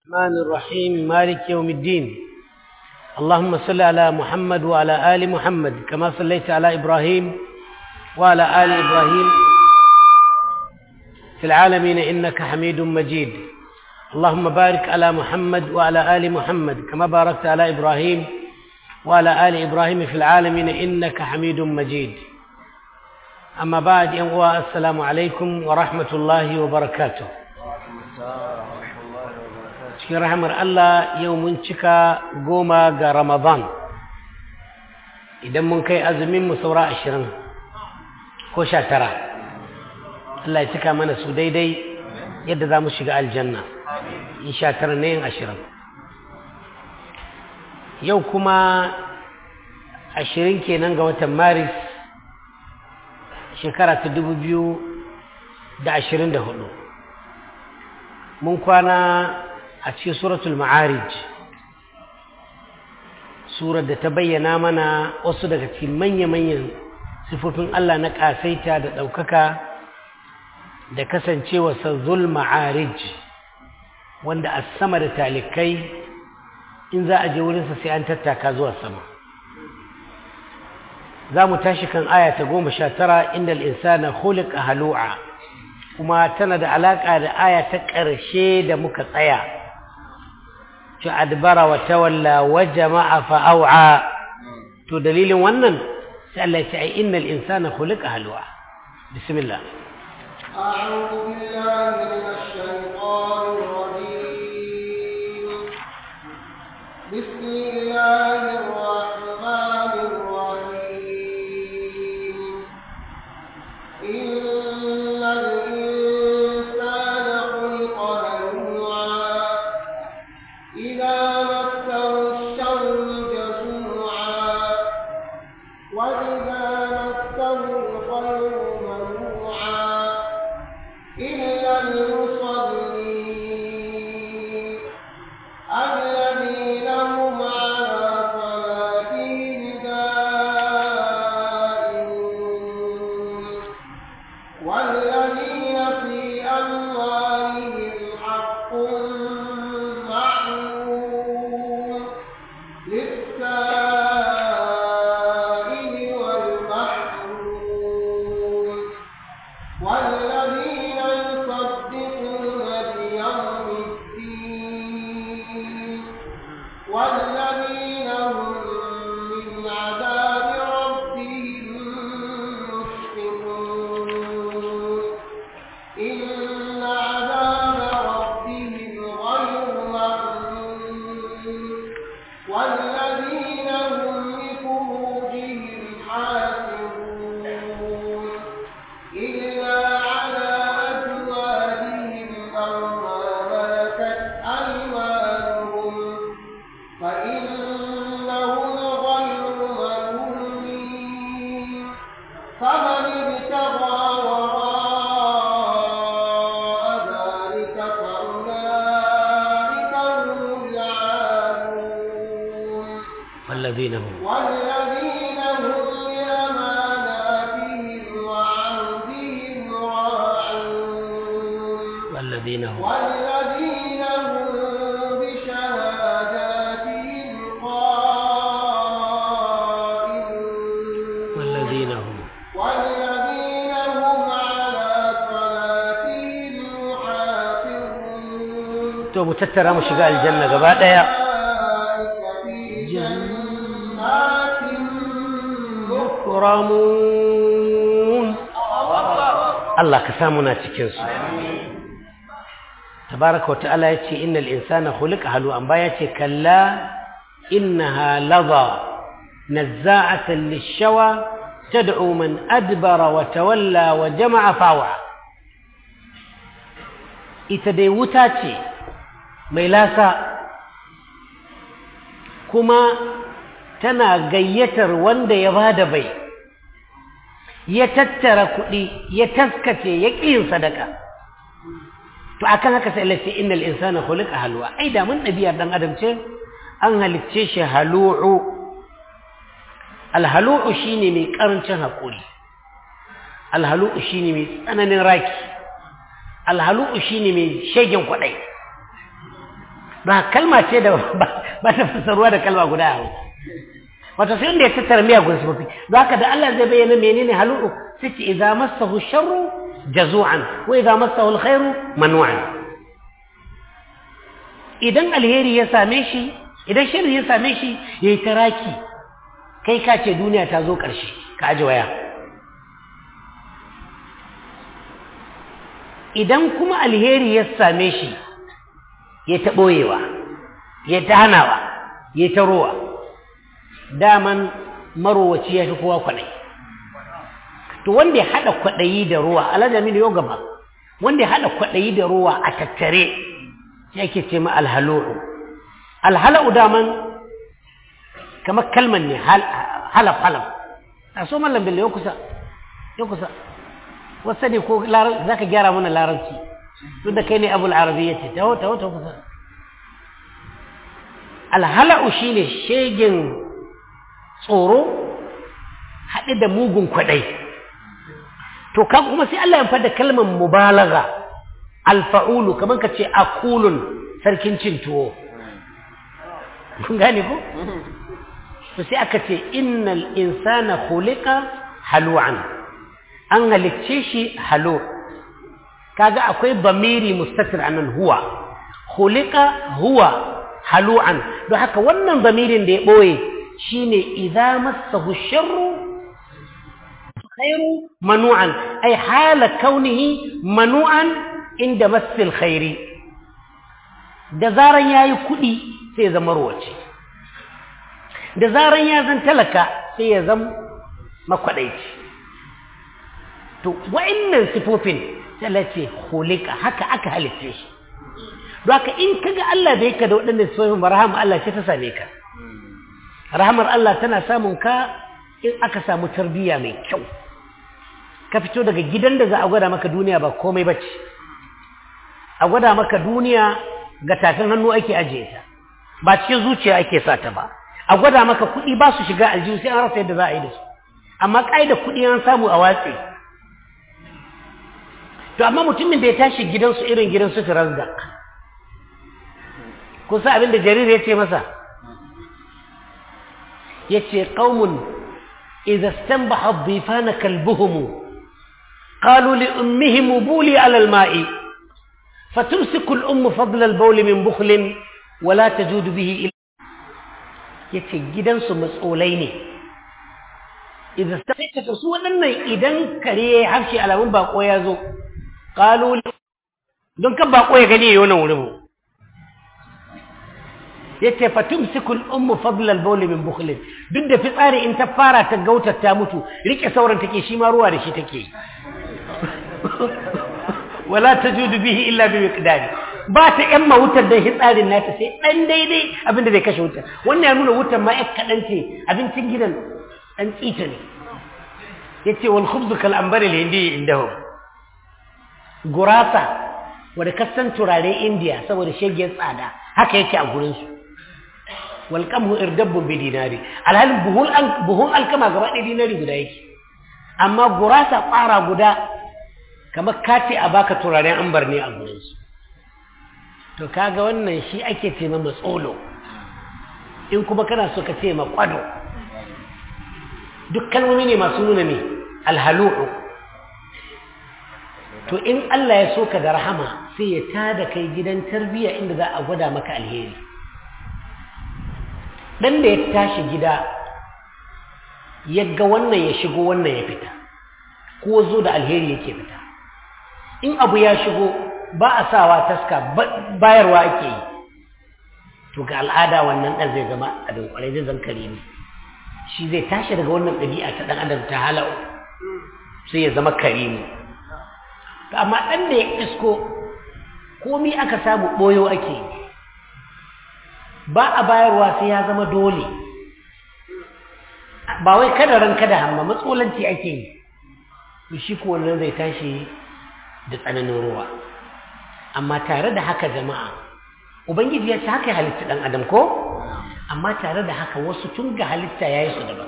الرحمن الرحيم مالك يوم الدين اللهم صل على محمد وعلى آل محمد كما صليت على إبراهيم وعلى آل إبراهيم في العالمين إنك حميد مجيد اللهم بارك على محمد وعلى آل محمد كما باركت على إبراهيم وعلى آل إبراهيم في العالمين إنك حميد مجيد أما بعد ينقوى السلام عليكم ورحمة الله وبركاته cikin rahamar Allah yau mun cika goma ga Ramadan idan mun kai azumin mu saura ashirin ko sha tara Allah ya cika mana su daidai yadda za mu shiga aljanna in sha tara ne yin ashirin yau kuma ashirin kenan ga watan maris shekara ta dubu biyu da ashirin da hudu mun kwana a cikin suratul ma'arij surar da ta bayyana mana wasu daga cikin manya-manyan sifofin Allah na ƙasaita da ɗaukaka da kasancewa zul ma'arij wanda a sama da talikai in za a je wurinsa sai an tattaka zuwa sama za mu tashi kan aya ta goma sha tara inda al'insana khuliqa halu'a kuma tana da alaƙa da aya ta ƙarshe da muka tsaya adbara wa tawalla wa jama'a fa au'a to dalilin wannan sai Allah ya ce ai innal insana khuliqa halwa bismillah أعوذ بالله من الشيطان الرجيم بسم الله الرحمن الرحيم إن الإنسان خلق هلوعا إذا مسه الشر جزوعا وإذا مسه الخير منوعا إلا المصلين الذين هم على صلاتهم دائمون والذين في أموالهم حق معلوم للسائل والمحروم والذين يصدقون بيوم الدين والذين هم من عذاب ربهم مشفقون إن عذاب ربهم غير مأمون والذين هم لفروجهم حافظون إلا على أزواجهم أو ما ملكت أيمانهم فإنهم غير ملومين فمن ابتغى وراء ذلك فأولئك هم العادون والذين هم والذين هم لأماناتهم وعهدهم راعون والذين هم والذين هم بشهاداتهم قائمون والذين هم والذين هم على صلاتهم يحافظون to mu tattara mu shiga aljanna gaba daya أولئك في جنات mukramun Allah ka samu na cikin su tabaraka wa ta'ala yace innal insana khuliqa halu'an ba yace kalla innaha ladha nazza'atan lish-shawa tad'u man adbara wa tawalla wa jama'a fawa ita dai wuta ce mai lasa kuma tana gayyatar wanda ya bada bai ya tattara kuɗi ya taskace ya ƙiyin sadaka to akan haka sai Allah ce innal insana khuliqa halwa ai da mun ɗabi'ar dan adam ce an halicce shi halu'u alhalu'u shine mai karancin hakuri alhalu'u shine mai tsananin raki alhalu'u shine mai shegen kwadai ba kalma ce da ba ta fassarwa da kalma guda a hausa wato sai wanda ya tattara miyagun sifofi za ka da Allah zai bayyana menene halu'u sai ce idza massahu sharru jazu'an wa idza massahu alkhairu manu'an idan alheri ya same shi idan sharri ya same shi yayi taraki kai ka ce duniya ta zo ƙarshe ka aje waya idan kuma alheri ya same shi ya ta ɓoyewa ya ta hanawa ya ta rowa daman marowaci ya fi kowa kwaɗayi to wanda ya haɗa kwaɗayi da ruwa alajami yau gaba wanda ya haɗa kwaɗayi da ruwa a tattare shi ake ce ma alhalu'u alhala'u daman kamar kalman ne halaf halaf a so mallam bello ya kusa ya kusa wasu ne ko za ka gyara mana larabci duk da kai ne abu al'arabi ya ce taho taho taho kusa alhala'u shi ne shegin tsoro haɗe da mugun kwaɗai to kan kuma sai Allah ya fada kalmar mubalaga alfa'ulu kamar ka ce akulun sarkin cin tuwo kun gane ko to sai aka ce innal insana khuliqa halu'an an halicce shi halu kaga akwai bamiri mustatir anan huwa khuliqa huwa halu'an don haka wannan bamirin da ya boye shine idza massahu sharru khairu manu'an ay hala kaunihi manu'an inda massil khairi da zaran yayi kudi sai zama ruwace da zaran ya zan talaka sai ya zama makwadaici to wa'annan sifofin sai ce hulika haka aka halitta shi don haka in kaga Allah bai ka da waɗannan sifofin ba rahama Allah ce ta same ka rahamar Allah tana samun ka in aka samu tarbiyya mai kyau ka fito daga gidan da za a gwada maka duniya ba komai bace a gwada maka duniya ga tafin hannu ake ajiye ta ba cikin zuciya ake sa ta ba a gwada maka kuɗi ba su shiga aljihu sai an rasa yadda za a yi da su amma ƙa'ida kuɗi an samu a watse to amma mutumin da ya tashi gidansu irin gidansu firazdak kusa abin da jarir ya ce masa ya ce ƙaumun idza stanbaha dhifana kalbuhum qalu li ummihim buli ala al-ma'i fatumsiku al-ummu fadla al-bawl min bukhlin wala tajudu bihi ya ce gidansu matsolai ne idan sai ta su waɗannan idan kare ya harshe alamun bako ya zo ƙaloli don kan bako ya gani ya yi wannan wurin ya ce fatum sikul ummu fadlal bauli min bukhlin duk da fitsari in ta fara ta gautar ta mutu rike sauran take shi ma ruwa da shi take wala tajudu bihi illa bi miqdari ba ta ‘yan wutar don hitsarin nata sai ɗan daidai abinda zai kashe wutar wannan ya nuna wutar ma ‘yan kaɗan ce abincin gidan ɗan tsita ne ya ce wal khubzu kal ambari hindi inda hu gurasa wadda kasan turare indiya saboda shagiyar tsada haka yake a gurinsu wal kamhu irdabbun bi dinari alhalin buhun alkama gaba ɗaya dinari guda yake amma gurasa ƙwara guda kamar kace a baka turaren ambar ne a gurinsu to kaga wannan shi ake ce ma matsolo in kuma kana so ka ce ma kwado duk kalmomi ne masu nuna ne alhalu'u to in Allah ya so ka da rahama sai ya tada kai gidan tarbiyya inda za a gwada maka alheri dan da ya tashi gida yagga wannan ya shigo wannan ya fita ko zo da alheri yake fita in abu ya shigo ba a sawa taska bayarwa ake yi to ga al'ada wannan ɗan zai zama a dunkwarai zai zan kare ne shi zai tashi daga wannan ɗabi'a ta ɗan adam ta halau sai ya zama kare ne to amma ɗan da ya isko komi aka samu ɓoyo ake yi ba a bayarwa sai ya zama dole ba wai kada ran kada hamma matsolanci ake yi to shi ko wannan zai tashi da tsananin ruwa amma tare da haka jama'a ubangiji ya ce haka ya halitta ɗan adam ko amma tare da haka wasu tun ga halitta ya yi su daban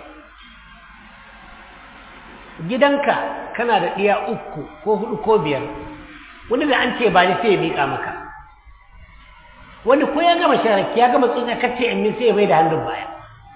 gidanka kana da ɗiya uku ko hudu ko biyar wani da an ce ba ni sai ya miƙa maka wani ko ya gama sharaki ya gama tsotsa kacce in min sai ya bai da hannun baya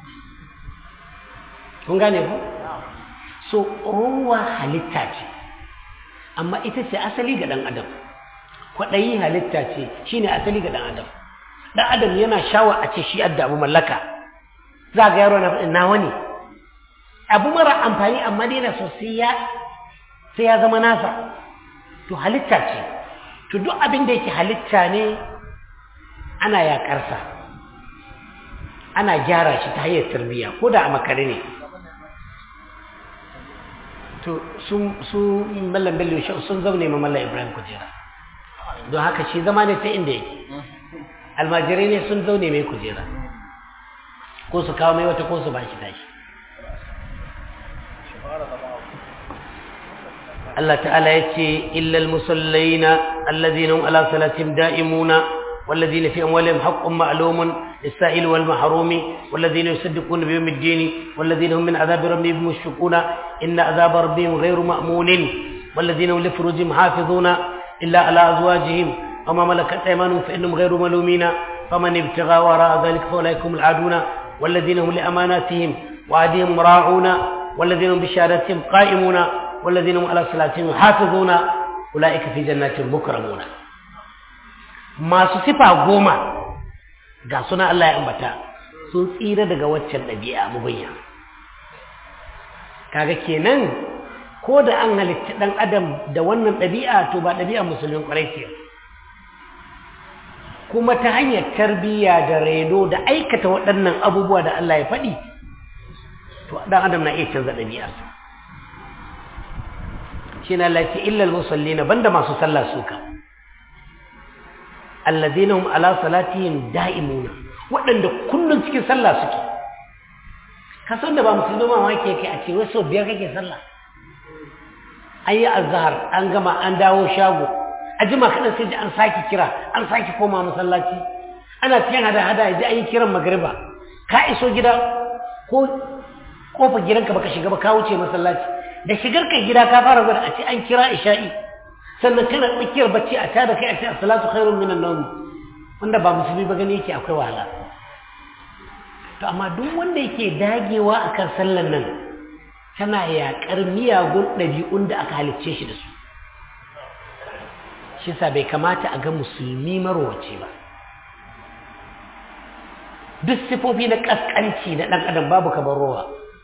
kun gane ku so ruwa halitta ce amma ita ce asali ga ɗan adam kwaɗayi halitta ce shine asali ga ɗan adam ɗan adam yana shawa a ce shi adda abu mallaka za ga yaro na faɗin nawa ne abu mara amfani amma dai na so sai ya sai ya zama nasa to halitta ce to duk abin da yake halitta ne ana yaƙarsa ana gyara shi ta hanyar tarbiyya ko da a makare ne to su mallam bello sun zaune ma mallam ibrahim kujera don haka shi zama ne ta inda yake almajirai ne sun zaune mai kujera ko su kawo mai wata ko su ba shi tashi Allah ta'ala ya ce illal musallina allazina hum ala salatihim da'imuna والذين في أموالهم حق معلوم للسائل والمحروم والذين يصدقون بيوم الدين والذين هم من عذاب ربهم مشفقون إن عذاب ربهم غير مأمون والذين هم لفروجهم حافظون إلا على أزواجهم وما ملكت أيمانهم فإنهم غير ملومين فمن ابتغى وراء ذلك فأولئك هم العادون والذين هم لأماناتهم وعدهم راعون والذين هم بشهادتهم قائمون والذين هم على صلاتهم يحافظون أولئك في جنات مكرمون masu sifa goma ga suna Allah ya ambata sun tsira daga waccan ɗabi'a mubayya kaga kenan ko da an halitta ɗan adam da wannan ɗabi'a to ba ɗabi'a musulmin ƙwarai ce kuma ta hanyar tarbiyya da redo da aikata waɗannan abubuwa da Allah ya faɗi to ɗan adam na iya canza ɗabi'arsa shi na lafi illal musallina banda masu sallah suka alladhina hum ala salatihim da'imuna waɗanda kullum cikin sallah suke ka san da ba musulmi ma wake yake a ce wai sau biyar kake sallah an yi azhar an gama an dawo shago a jima kaɗan sai ji an sake kira an sake koma masallaci ana cikin hada-hada ya ji an yi kiran magariba ka iso gida ko kofar gidanka baka shiga ba ka wuce masallaci da shigar ka gida ka fara gwada a ce an kira isha'i sannan kana tsakiyar bacci a tada kai a ce as-salatu khairun minan nawm wanda ba musulmi ba gani yake akwai wahala to amma duk wanda yake dagewa akan sallan nan tana yaƙar miyagun ɗabi'un da aka halicce shi da su shi sa bai kamata a ga musulmi marwace ba duk sifofi na ƙasƙanci na ɗan adam babu kamar rowa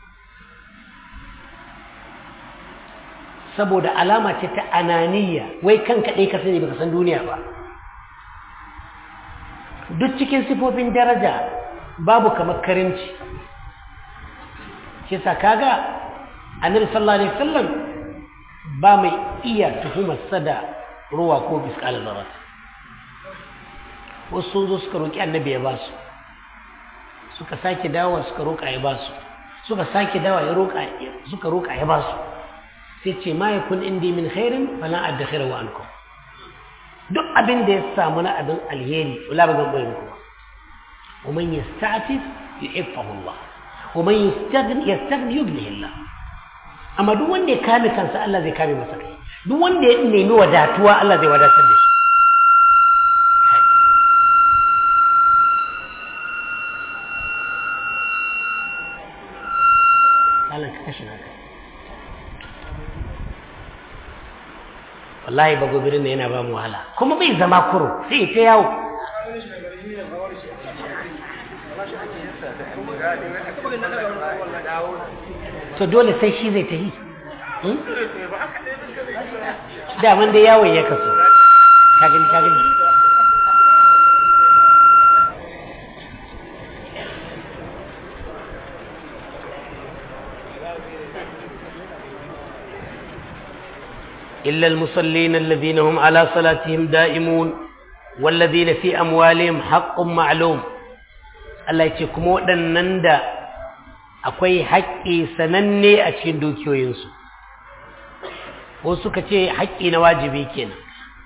saboda alama ce ta ananiya wai kan kaɗai ka sani baka san duniya ba duk cikin sifofin daraja babu kamar karimci shi sa kaga annabi sallallahu alaihi wasallam ba mai iya tuhumar sada ruwa ko biskal zarat wasu sun zo suka roƙi annabi ya basu suka sake dawowa suka roƙa ya basu suka sake dawowa ya roƙa suka roƙa ya basu sai ce ma yakun indi min khairin fala adkhiru ankum duk abin da ya samu na abin alheri wala ba zan bayar muku ba wa man yasta'tif yu'iffahu Allah wa man yastaghni yastaghni yubnihi Allah amma duk wanda ya kame kansa Allah zai kame masa kai duk wanda ya nemi wadatuwa Allah zai wadatar da shi Allah ka kashe naka wallahi ba gobirin ne yana ba mu wahala kuma bai zama kuro sai ta yawo to dole sai shi zai ta yi daman da yawon ya kaso kagani kagani إلا المصلين الذين هم على صلاتهم دائمون والذين في أموالهم حق معلوم Allah ce kuma waɗannan da akwai haƙƙi sananne a cikin dukiyoyinsu ko suka ce haƙƙi na wajibi kenan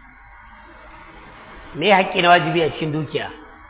me haƙƙi na wajibi a cikin dukiya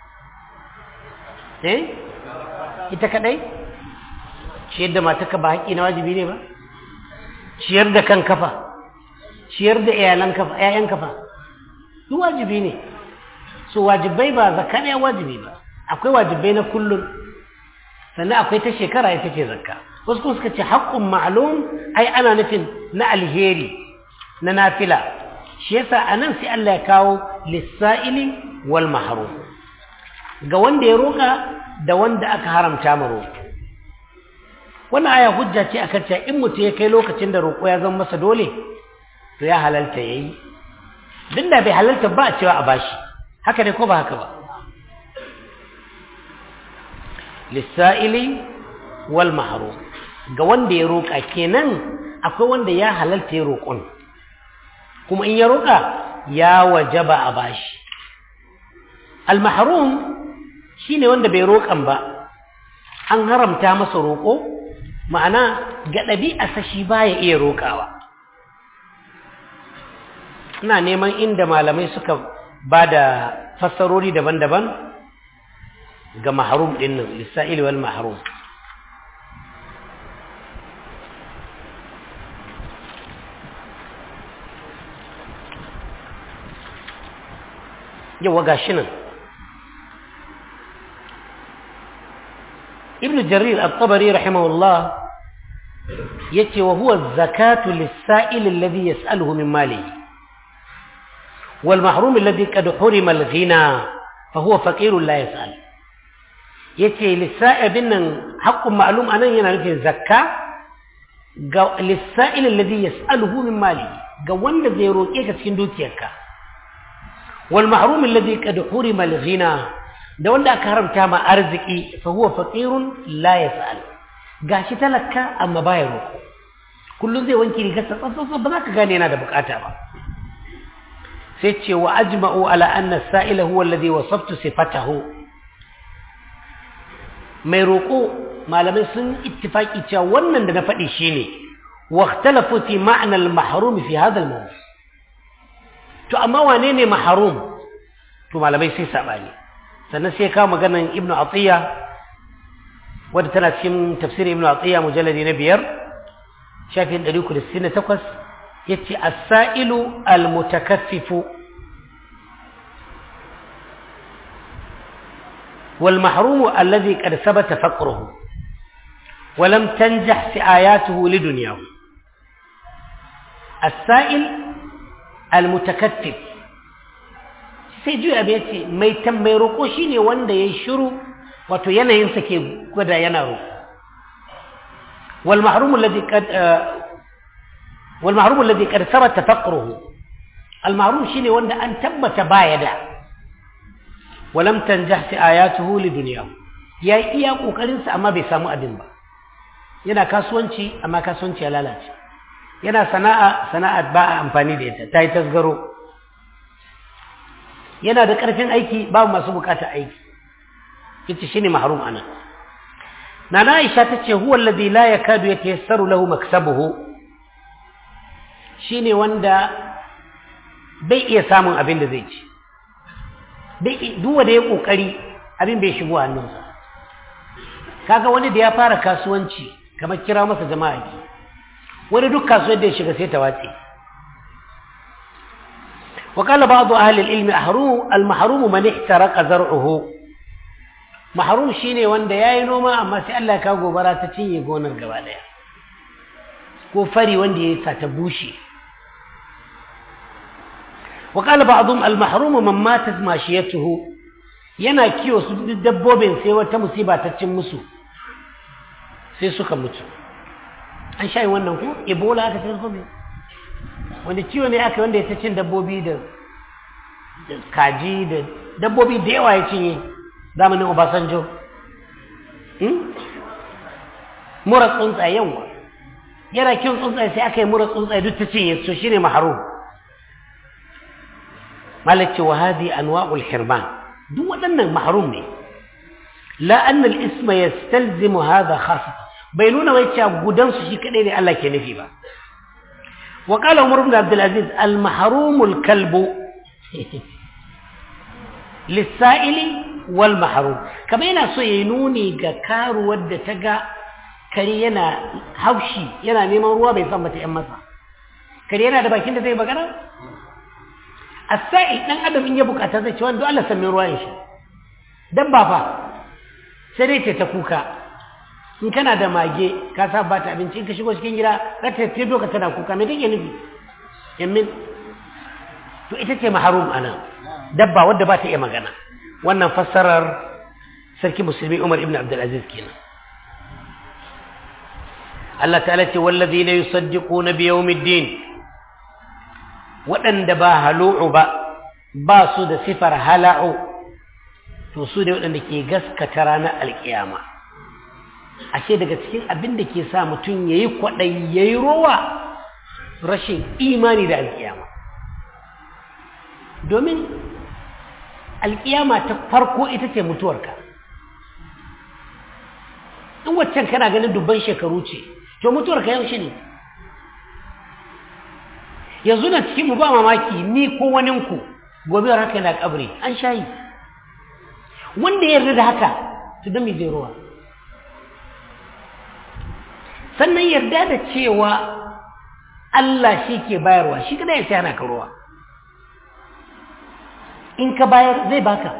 eh ita kaɗai ciyar da mataka ba haƙƙi na wajibi ne ba ciyar da kan kafa ciyar da iyalan kafa ƴaƴan kafa duk wajibi ne so wajibai ba zakka ne wajibi ba akwai wajibai na kullum sannan akwai ta shekara ita ce zakka wasu kuma suka ce haƙƙun ma'lum ai ana nufin na alheri na nafila shi yasa anan sai Allah ya kawo lissa'ili wal mahrum ga wanda ya roƙa da wanda aka haramta ma roƙo wannan aya hujja ce akan cewa in mutum ya kai lokacin da roƙo ya zama masa dole to ya halalta yayi duk da bai halalta ba a cewa a bashi haka ne ko ba haka ba lissa'ili wal mahrum ga wanda ya roƙa kenan akwai wanda ya halalta ya roƙon kuma in ya roƙa ya wajaba a bashi al mahrum shine wanda bai roƙan ba an haramta masa roƙo ma'ana ga ɗabi'arsa shi baya iya roƙawa ina neman inda malamai suka ba da fassarori daban-daban ga maharum ɗin nan lissa'il wal maharum yawa ga shi nan ibn jarir al-tabari rahimahullah yace wa huwa az-zakatu lis-sa'il alladhi yas'aluhu min malihi والمحروم الذي قد حرم الغنى فهو فقير لا يسأل yace lissa'ibin nan haƙƙun ma'lum anan yana nufin zakka ga lissa'il alladhi yas'aluhu min mali ga wanda zai roƙe ka cikin dukiyarka wal mahrum alladhi qad hurima al ghina da wanda aka haramta ma arziki fa huwa faqirun la yas'al gashi talaka amma baya roƙo kullun zai wanki rigarsa tsatsa ba za ka gane yana da bukata ba sai ce wa ajma'u ala anna sa'ila huwa alladhi wasaftu sifatahu mai roƙo malamai sun ittifaki cewa wannan da na faɗi shine wa ikhtalafu fi ma'na al-mahrum fi hadha al to amma wane ne mahrum to malamai sai sabani sannan sai ka maganan ibnu atiya wadda tana cikin tafsirin ibnu atiya mujalladi na biyar shafin 368 yace as-sa'ilu al-mutakaffifu wal mahrumu alladhi qad thabata faqruhu wa lam tanjah si'ayatuhu lidunyahu as-sa'il al-mutakaffif sai juya bai yace mai tambayi roko shine wanda yayi shiru wato yanayinsa ke gwada yana roko wal mahrumu alladhi qad والمحروم الذي قد ثبت فقره المحروم شيني wanda an tabbata baya da ولم تنجح في آياته لدنياه ya iya kokarin sa amma bai samu abin ba yana kasuwanci amma kasuwanci ya lalace yana sana'a sana'a ba a amfani da ita ta yi tasgaro yana da karfin aiki babu masu bukata aiki ita shine mahrum ana nana Aisha tace huwa alladhi la yakadu yatayassaru lahu maksabuhu shi ne wanda bai iya samun abin da zai ci duwa da ya ƙoƙari abin bai shigo hannunsa kaga wani da ya fara kasuwanci kamar kira masa jama'a ki wani duk kasuwar da ya shiga sai ta watse وقال بعض أهل العلم أحروم المحروم من احترق زرعه محروم شيني wanda yayi noma amma sai Allah ka gobara ta cinye gonar gaba daya ko fari wanda ya sa ta bushe وقال بعضهم المحروم من ماتت ماشيته yana kiwo su dabbobin sai wata musiba ta cin musu sai suka mutu an sha wannan ko ebola aka cin gobe wanda ciwo ne aka wanda ya ta cin dabbobi da kaji da dabbobi da yawa ya cinye zamanin obasanjo mura tsuntsaye yawa yana kiwon tsuntsaye sai aka yi mura tsuntsaye duk ta cinye so shine maharum malaki wa hadi anwa'ul hirman duk waɗannan mahrum ne la anna al-isma yastalzimu hadha khas bai nuna wai cewa gudan su shi kadai ne Allah ke nufi ba wa qala umar ibn abdul aziz al-mahrum al-kalb lis-sa'ili wal mahrum kamar yana so yayi nuni ga karuwar da ta ga kare yana haushi yana neman ruwa bai san mata yan masa kare yana da bakin da zai magana as-sa'i dan adam in ya bukata zai ce wanda Allah san min ruwan shi dabba fa sai dai ce ta kuka in kana da mage ka sa ba ta abinci in ka shigo cikin gida za ta ce doka tana kuka me take nufi yammin to ita ce maharum anan dabba wadda ba ta iya magana wannan fassarar sarki musulmi Umar ibn Abdul Aziz kenan Allah ta'ala ce wallazina yusaddiquna bi yawmiddin waɗanda ba halu'u ba ba su da sifar hala'u to su ne waɗanda ke gaskata ranar alƙiyama ashe daga cikin abin da ke sa mutum ya yi kwaɗayi ya yi rowa rashin imani da alƙiyama domin alƙiyama ta farko ita ce mutuwarka in waccan kana ganin dubban shekaru ce to mutuwarka yaushe ne yanzu na cikin mu ba mamaki ni ko waninku gobe haka yana kabri an shayi wanda ya yarda da haka to don me zai ruwa sannan yarda da cewa Allah shi ke bayarwa shi kada ya ce ana ka ruwa in ka bayar zai baka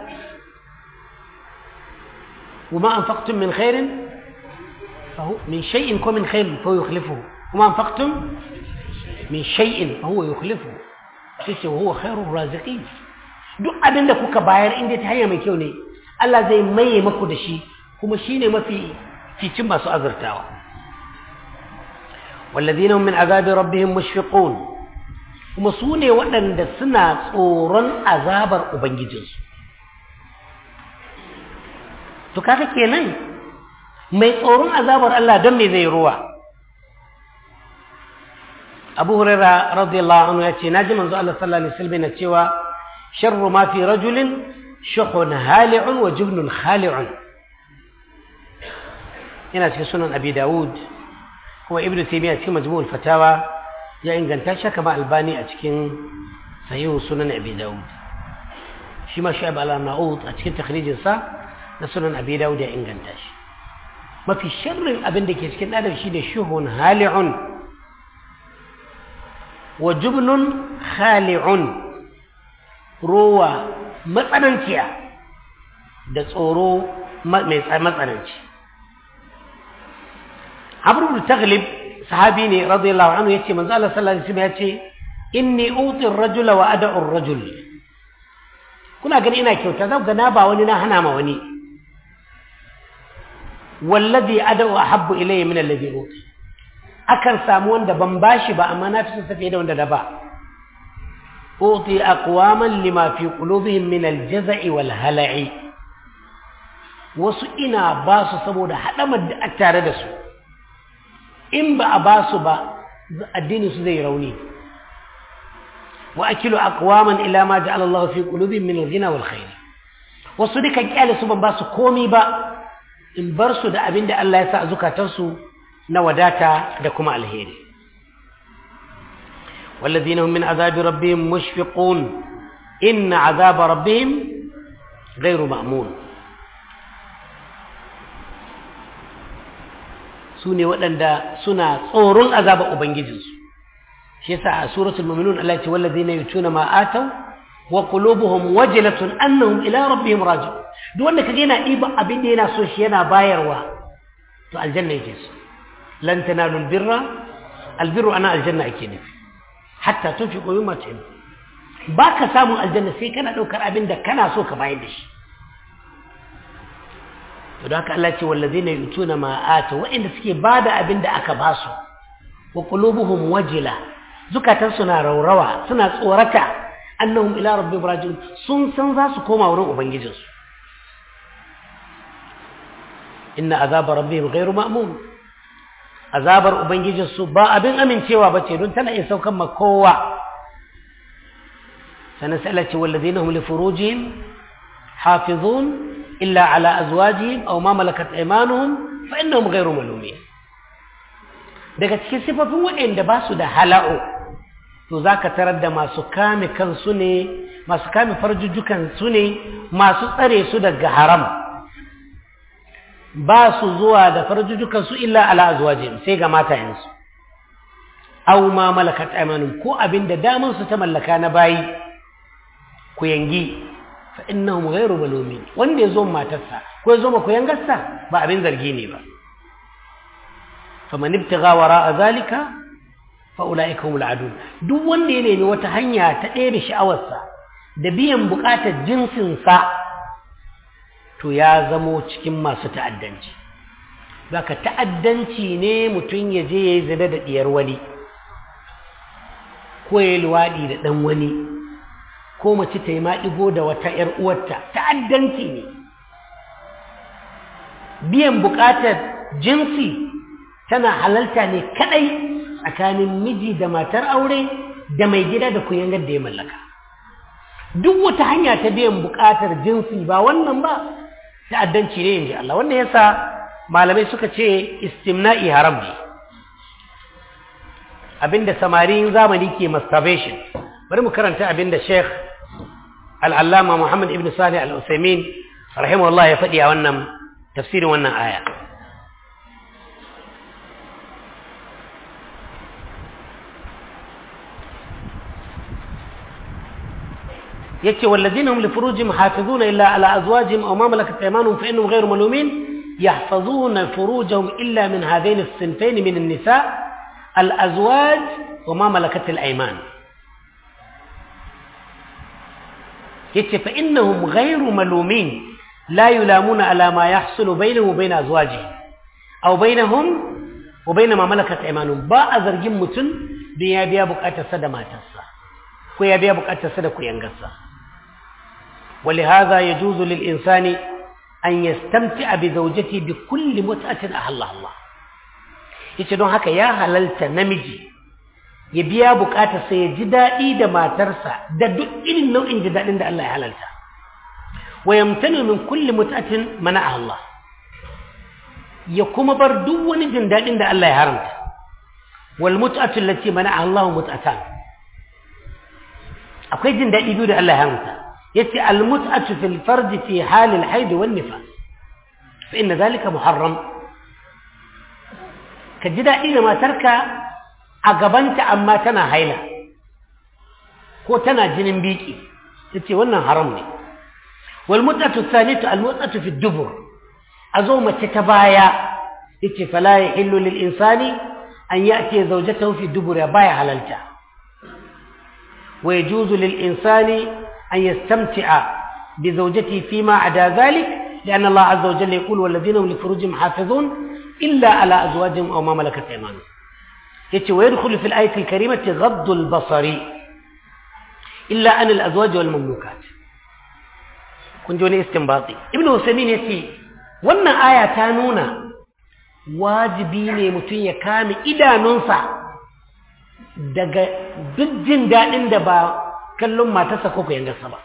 وما أنفقتم من خير فهو من شيء كو من خير فهو يخلفه وما أنفقتم من شيء فهو يخلفه sai وهو خير الرازقين duk abin da kuka bayar inda ta hanya mai kyau ne Allah zai maye maku da shi kuma shine mafi ficin masu azurtawa wallazina min azabi rabbihim mushfiqun kuma su ne waɗanda suna tsoron azabar ubangijinsu to kaga kenan mai tsoron azabar Allah don me zai ruwa Abu Hurairah radiyallahu anhu yace naji manzo Allah sallallahu alaihi wasallam yana cewa sharru ma fi rajulin shuhun hali'un wa jubnun khali'un yana cikin sunan Abi Dawud kuma Ibn Taymiyyah cikin Majmu'ul Fatawa ya inganta shi kama Albani a cikin Sahih Sunan Abi Dawud shi ma Shu'aib al-Arnaut a cikin takhrijin sa na sunan Abi Dawud ya inganta shi mafi sharrin abin da ke cikin adam shi da shuhun hali'un wa jubnun khali'un rowa matsananciya da tsoro mai matsananci abu taglib sahabi ne radiyallahu anhu yace manzo Allah sallallahu alaihi wasallam yace inni uti ar-rajula wa ad'u ar-rajul kuna gani ina kyauta za ga na ba wani na hana ma wani wallazi ad'u ahabbu ilayya min alladhi uti akan samu wanda ban bashi ba amma na fi son tafiye da wanda da ba uti aqwaman lima fi qulubihim min al-jaza'i wal hala'i wasu ina ba su saboda hadamar da tare da su in ba a ba su ba addini su zai rauni wa akilu aqwaman ila ma ja'ala Allah fi qulubihim min al-ghina wal khair wasu dukan kyale su ban ba su komi ba in bar su da abin da Allah ya sa a zukatansu na wadata da kuma alheri والذين هم من عذاب ربهم مشفقون إن عذاب ربهم غير مأمون سوني waɗanda suna tsoron azabar ubangijinsu shi yasa a suratul mu'minun Allah ya ce wallazina yutuna ma ataw wa qulubuhum wajilatun annahum ila rabbihim raji'un duk wanda kaga yana diba abin da yana so shi yana bayarwa to aljanna yake so lan tanalu albirra albirru ana aljanna ake nufi hatta tunfiqu mimma tuhibbu baka samun aljanna sai kana daukar abin da kana so ka bayar da shi to da haka Allah ce wallazina yutuna ma ata wa'inda suke bada abin da aka ba su wa qulubuhum wajila zukatan suna raurawa suna tsorata annahum ila rabbihim rajiun sun san za su koma wurin ubangijinsu inna azaba rabbihim ghairu ma'mun azabar ubangijinsu ba abin amincewa bace don tana iya saukan ma kowa sanan sai Allah ce wallazina hum li furujihim hafizun illa ala azwajihim aw ma malakat aymanuhum fa innahum ghairu malumin daga cikin sifofin waɗanda ba su da hala'u to zaka tarar da masu kame kansu ne masu kame farjujjukan su ne masu tsare su daga haram ba su zuwa da farjujjukan su illa ala azwajihim sai ga matayensu aw ma malakat aymanuhum ko abinda daman su ta mallaka na bayi ku yangi fa innahum ghayru malumin wanda yazo matarsa ko yazo ma ku yangarsa ba abin zargi ne ba faman ibtigha wara'a zalika fa ulaika humul adun duk wanda ya nemi wata hanya ta ɗebe sha'awarsa da biyan buƙatar jinsinsa to ya zamo cikin masu ta'addanci baka ta'addanci ne mutum ya je ya yi zina da ɗiyar wani ko ya yi luwaɗi da ɗan wani ko mace ta yi maɗigo da wata ‘yar uwarta ta'addanci ne biyan buƙatar jinsi tana halalta ne kaɗai tsakanin miji da matar aure da mai gida da kuyangar da ya mallaka duk wata hanya ta biyan buƙatar jinsi ba wannan ba ta'addanci ne in ji Allah wannan yasa malamai suka ce istimna'i haram ne abinda samarin zamani ke masturbation bari mu karanta abinda sheikh al'allama muhammad ibn salih al'usaimin rahimahullah ya faɗi a wannan tafsirin wannan aya yace wallazina hum li furujihim hafizuna illa ala azwajihim aw ma malakat aymanuhum fa innahum ghayru malumin يحفظون فروجهم إلا من هذين الصنفين من النساء الأزواج وما ملكت الأيمان يتي فإنهم غير ملومين لا يلامون على ما يحصل بينهم وبين أزواجهم أو بينهم وبين ما ملكت أيمانهم با أزرجين متن بيا بيا بقاتا سدا ما تسا كويا بيا بقاتا سدا كويا نغسا ولهذا يجوز للإنسان an yastamti'a bi zawjati bi kulli mut'atin ahalla Allah yace don haka ya halalta namiji ya biya bukatar sa ya ji dadi da matarsa da duk irin nau'in ji dadin da Allah ya halalta wa yamtanu min kulli mut'atin mana Allah ya kuma bar duk wani jin dadin da Allah ya haramta wal mut'atu allati mana Allah mut'atan akwai jin dadi biyu da Allah ya haramta يتي المتعة في الفرج في حال الحيض والنفاس فإن ذلك محرم كجدا إذا ما ترك أقبنت أما تنا هيلا كو تنا جنن بيكي يتي وانا حرمني والمتعة الثانية المتعة في الدبر أزومة تتبايا يتي فلا يحل للإنسان أن يأتي زوجته في الدبر بايا حلالته ويجوز للإنسان أن يستمتع بزوجته فيما عدا ذلك لأن الله عز وجل يقول والذين هم لفروجهم حافظون إلا على أزواجهم أو ما ملكت أيمانهم يتي ويدخل في الآية الكريمة غض البصر إلا عن الأزواج والمملوكات كنت وني استنباطي ابن وسمين يتي وانا آية تانونا واجبيني متين يكامي إذا ننصع daga duk jin daɗin da ba kallon matarsa ko ku yangarsa ba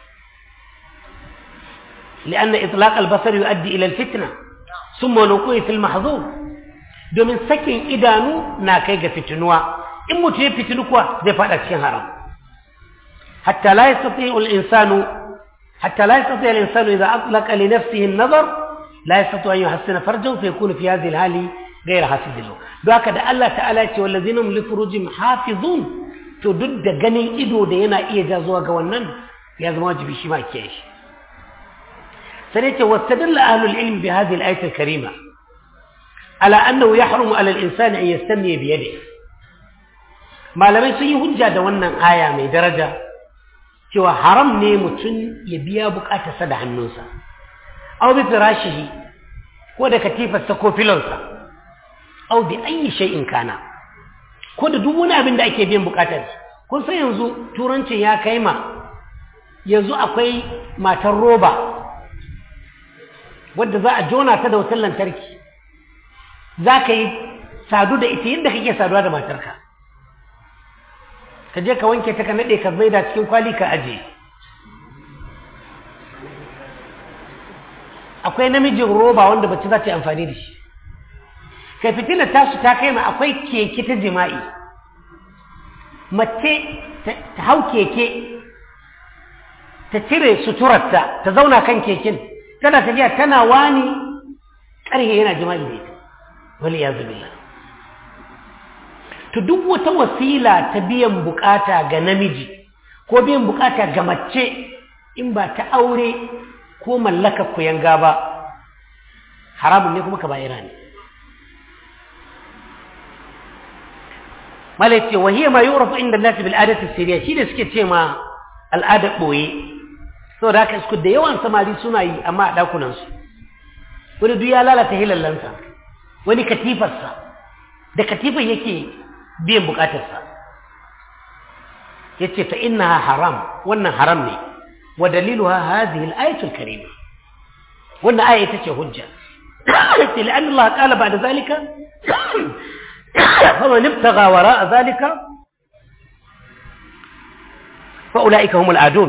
li'anna itlaq al-basar yu'addi ila al-fitna thumma nuqi fi al-mahzur domin sakin idanu na kai ga fitinuwa in mutum ya fitinu kuwa zai fada cikin haram hatta la yastati al-insanu hatta la yastati al-insanu idha atlaqa li nafsihi an-nazar la yastati an yuhassina farjahu fa yakunu fi hadhihi al-hali ghayra hafizin don haka da Allah ta'ala ce wallazina hum li furujihim hafizun to duk da ganin ido da yana iya ja zuwa ga wannan ya zama wajibi shi ma kiyaye shi sai ce wastadalla ahlul ilm bi hadhihi al-ayat al-karima ala annahu yahrumu ala al-insani an yastami bi yadihi malamai sun yi hujja da wannan aya mai daraja cewa haram ne mutum ya biya bukatarsa da hannunsa aw bi firashihi ko da katifarsa ko filonsa aw bi ayyi shay'in kana ko da duk wani abin da ake biyan bukatar kun san yanzu turancin ya kai ma yanzu akwai matar roba wadda za a jona ta da wutar lantarki za ka yi sadu da ita yadda kake saduwa da matarka ka je ka wanke ta ka naɗe ka maida cikin kwali ka aje akwai namijin roba wanda bacci za ta yi amfani da shi kai fitilar tasu ta kai ma akwai keke ta jima'i mace ta hau keke ta cire suturarta ta zauna kan keken tana tafiya tana wani ƙarhe yana jima'i da ita wani ya zubila to duk wata wasila ta biyan bukata ga namiji ko biyan bukata ga mace in ba ta aure ko mallaka kuyanga ba haramun ne kuma kaba'ira ne mala ce wa hiya ma yu'rafu inda nasi bil adati siriya shi da suke ce ma al'adar boye saboda haka su da yawan samari suna yi amma a dakunan su wani duk ya lalata hilallansa wani katifarsa da katifar yake biyan bukatarsa yace fa innaha haram wannan haram ne wa daliluha hadhihi al-ayatul karima wannan aya ita ce hujja لأن الله قال بعد ذلك فمن ابتغى وراء ذلك فأولئك هم العادون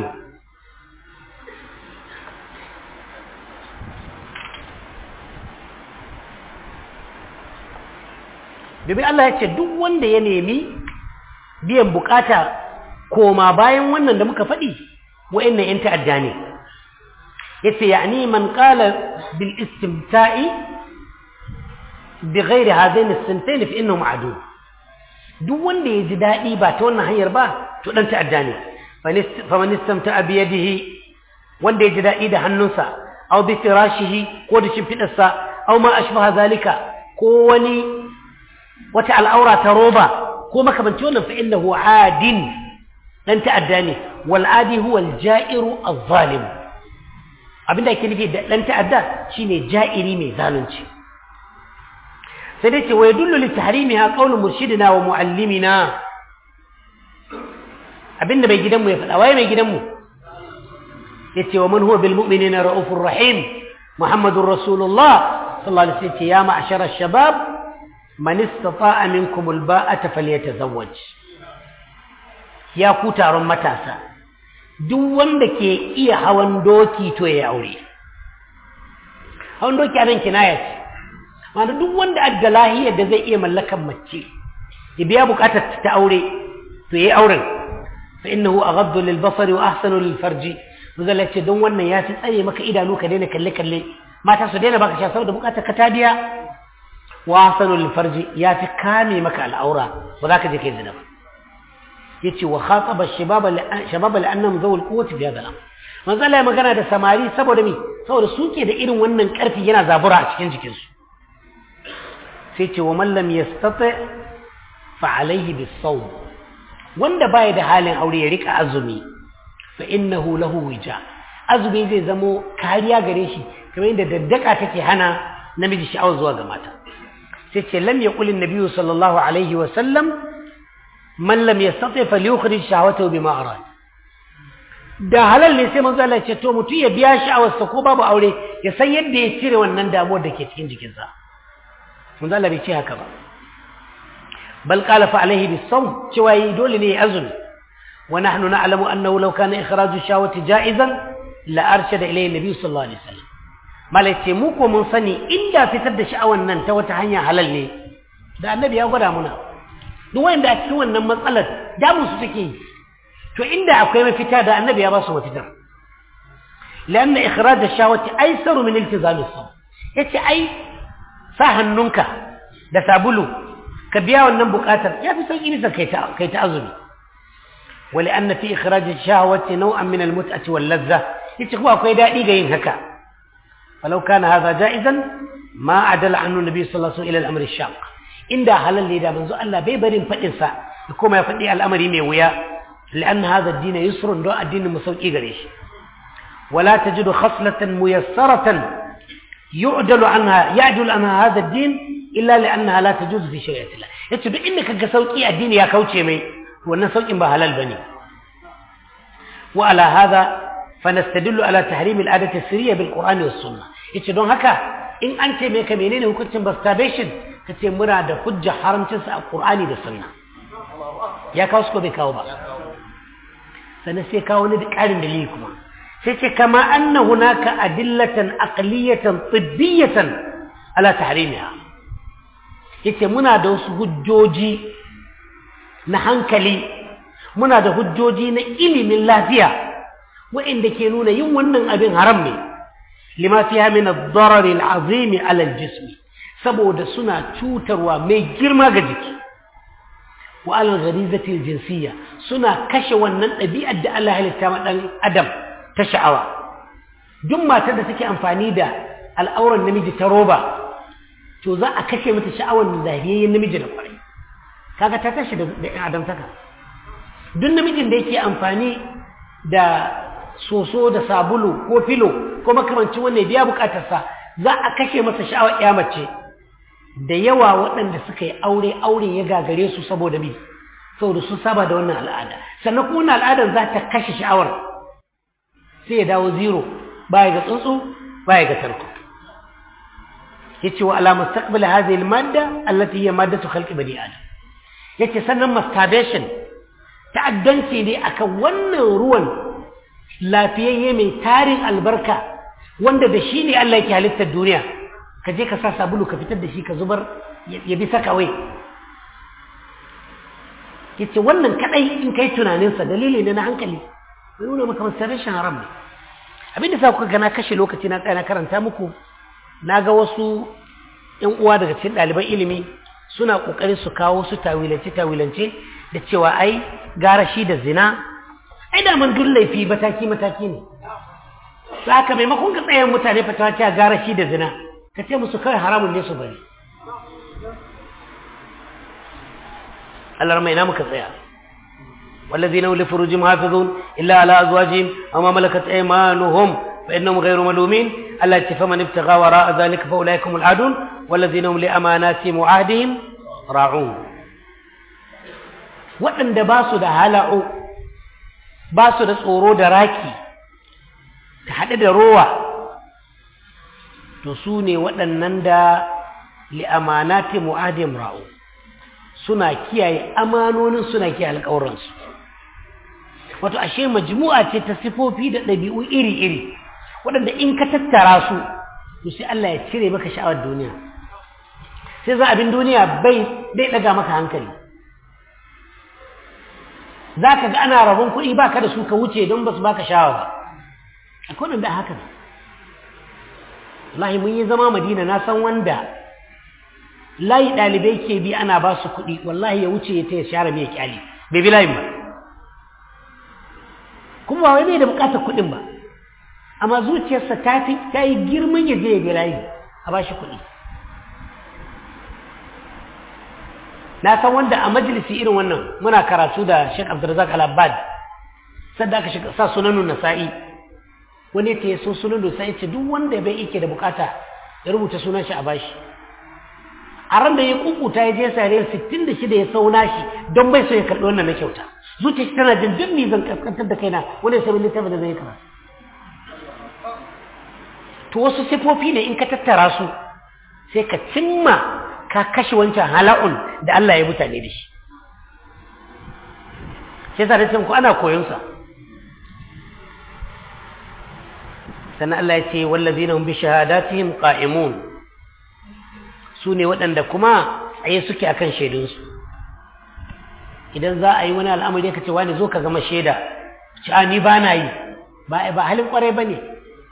domin Allah ya ce duk wanda ya nemi biyan bukata koma bayan wannan da muka faɗi wa'annan 'yan ta'adda ne ya ce ya ni man ƙala bil istimta'i bi ghairi hadain as-sintain fi innahu ma'dud duk wanda ya ji daɗi ba ta wannan hanyar ba to dan ta'adda ne fa man istamta'a bi yadihi wanda ya ji daɗi da hannunsa aw bi firashihi ko da shimfidarsa aw ma ashbaha zalika ko wani wata al'aura ta roba ko makamanci wannan fa innahu adin dan ta'adda ne wal adi huwa al ja'iru az-zalim abinda yake nufi da dan ta'adda shine ja'iri mai zalunci sai dai ce wa yadullu li tahrimiha qawlu murshidina wa muallimina abinda mai gidanmu ya faɗa waye mai gidanmu yace wa man huwa bil mu'minina raufur rahim muhammadur rasulullah sallallahu alaihi wasallam ya ma'shara ash-shabab man istata'a minkum al-ba'ata falyatazawwaj ya ku taron matasa duk wanda ke iya hawan doki to ya aure hawan doki anan kinaya ce wanda duk wanda adda lahiyar da zai iya mallakan mace ya biya bukatar ta aure to yayi auren fa innahu aghaddu lil basari wa ahsanu lil farji muzalla ce don wannan ya fi tsare maka idanu ka daina kalle kalle mata su daina baka sha saboda bukatar ka ta biya wa ahsanu lil farji ya fi kame maka al'aura ba za ka je kai zina ba yace wa khataba shababa shababa la'annahum zawul quwwati bi hadha al-amr manzo Allah ya magana da samari saboda me saboda suke da irin wannan karfi yana zabura a cikin jikinsu sai ce wa man lam yastati fa alayhi bis-sawm wanda baya da halin aure ya rika azumi fa innahu lahu wija azumi zai zamo kariya gare shi kamar yadda daddaka take hana namiji sha'awar zuwa ga mata sai ce lam yaqul an-nabiy sallallahu alaihi wa sallam man lam yastati falyukhrij shahwatahu bima arad da halal ne sai manzo Allah ya ce to mutum ya biya sha'awarsa ko babu aure ya san yadda ya cire wannan damuwar da ke cikin jikinsa manzo Allah bai ce haka ba bal qala fa alaihi bisawm cewa yi dole ne ya azumi wa nahnu na'lamu annahu law kana ikhraju shahwati ja'izan la arshada ilayhi nabi sallallahu alaihi wasallam malai mu ko mun sani inda fitar da sha'awan nan ta wata hanya halal ne da annabi ya gwada muna duk wanda a cikin wannan matsalar damu su take yi to inda akwai mafita da annabi ya ba su mafita لأن إخراج الشهوة أيسر من التزام الصوم yace ai sa hannunka da sabulu ka biya wannan bukatar ya fi sauki bisa kai ta kai ta azumi wali anna fi ikhraj ash-shahwati naw'an min al-mut'ati wal ladha yace kuma akwai dadi ga yin haka falau kana hadha ja'izan ma adala annu nabi sallallahu alaihi wasallam ila al-amr ash-shaq inda halal ne da manzo Allah bai barin fadin sa kuma ya fadi al'amari mai wuya لأن هذا الدين يسر دو الدين مسوقي غريش ولا تجد خصلة ميسرة يعدل عنها يعدل عنها هذا الدين إلا لأنها لا تجوز في شريعة الله يتو دو إنك كسوقي الدين يا كوتشي مي وأن سوقي بهلال بني وعلى هذا فنستدل على تحريم العادة السرية بالقرآن والسنة يتو دون هكا إن أنت ميكا منين وكنت بستابيشن كتي مراد حجة حرم تنسى القرآن والسنة يا كوسكو بكاو بقى sannan sai kawo wani ƙarin dalili kuma sai ce kama anna hunaka adillatan aqliyatan tibbiyatan ala tahrimiha yace muna da wasu hujjoji na hankali muna da hujjoji na ilimin lafiya waɗanda ke nuna yin wannan abin haram ne lima fiha min ad-darar al-azim ala al-jism saboda suna cutarwa mai girma ga jiki wa alal gharizati jinsiyya suna kashe wannan ɗabi'ar da Allah halitta ma dan adam ta sha'awa duk matar da take amfani da al'auran namiji ta roba to za a kashe mata sha'awar zahiyayyen namiji da kwarai kaga ta tashi da ɗan adamtaka duk namijin da yake amfani da soso da sabulu ko filo ko makamancin wanda ya biya bukatarsa za a kashe masa sha'awar ya mace da yawa waɗanda suka yi aure aure ya gagare su saboda bi saboda sun saba da wannan al'ada sannan kuma wannan al'adar za ta kashe sha'awar sai ya dawo zero baya ga tsuntsu baya ga tarko yace wa ala mustaqbal hadhihi al-madda allati hiya maddatu khalqi bani adam yace sannan masturbation ta'addanci ne akan wannan ruwan lafiyayye mai tarin albarka wanda da shi ne Allah yake halittar duniya ka je ka sa sabulu ka fitar da shi ka zubar ya bi sakawai yace wannan kadai in kai tunaninsa dalili ne na hankali bai nuna maka masturbation haram ne abin da sa kuka gana kashe lokaci na tsaya na karanta muku na ga wasu ‘yan uwa daga cikin ɗaliban ilimi suna ƙoƙarin su kawo su tawilance-tawilance da cewa ai gara shi da zina ai daman duk laifi mataki-mataki ne su haka maimakon ka tsayen mutane fatawa cewa gara shi da zina ka ce musu kawai haramun ne su bari Allah mai na muka tsaya والذين هم لفروجهم حافظون إلا على أزواجهم أو ما ملكت أيمانهم فإنهم غير ملومين التي فمن ابتغى وراء ذلك فأولئك هم العادون والذين هم لأماناتهم وعهدهم راعون waɗanda ba su da hala'u ba su da tsoro da raki ta haɗe da rowa to su ne waɗannan da li'amanati mu'adim ra'u suna kiyaye amanonin suna kiyaye alƙawuransu wato ashe majmu'a ce ta sifofi da ɗabi'u iri-iri waɗanda in ka tattara su to sai Allah ya cire maka sha'awar duniya sai za abin duniya bai bai ɗaga maka hankali za ka ga ana rabon kuɗi ba ka da su ka wuce don ba su baka sha'awa ba akwai wanda haka ne wallahi mun yi zama madina na san wanda layi ɗalibai ke bi ana ba su kuɗi wallahi ya wuce ya ta ya share mai kyali bai bi layin ba kuma ba wai bai da bukatar kuɗin ba amma zuciyarsa ta fi ta yi girman ya je ya bi layi a ba shi kuɗi na san wanda a majalisi irin wannan muna karatu da Sheikh Abdulrazak Al-Abbad sadda aka shiga sa sunanun Nasa'i wani ta yi so sunanun Nasa'i ce duk wanda bai yake da bukata ya rubuta sunan shi a bashi a ran da ya kukuta ya je sariyar 66 ya sauna shi don bai so ya karɓi wannan na kyauta zuciya tana jin duk ni zan kaskantar da kaina wani sabon littafin da zai karatu to wasu sifofi ne in ka tattara su sai ka cimma ka kashe wancan hala'un da Allah ya mutane da shi sai sa da ku ana koyon sa sannan Allah ya ce wallazina hum bi shahadatihim qa'imun su ne waɗanda kuma tsaye suke akan shaidunsu idan za a yi wani al'amari ka ce wani zo ka gama shaida ci a ni ba na yi ba ba halin kwarai ba ne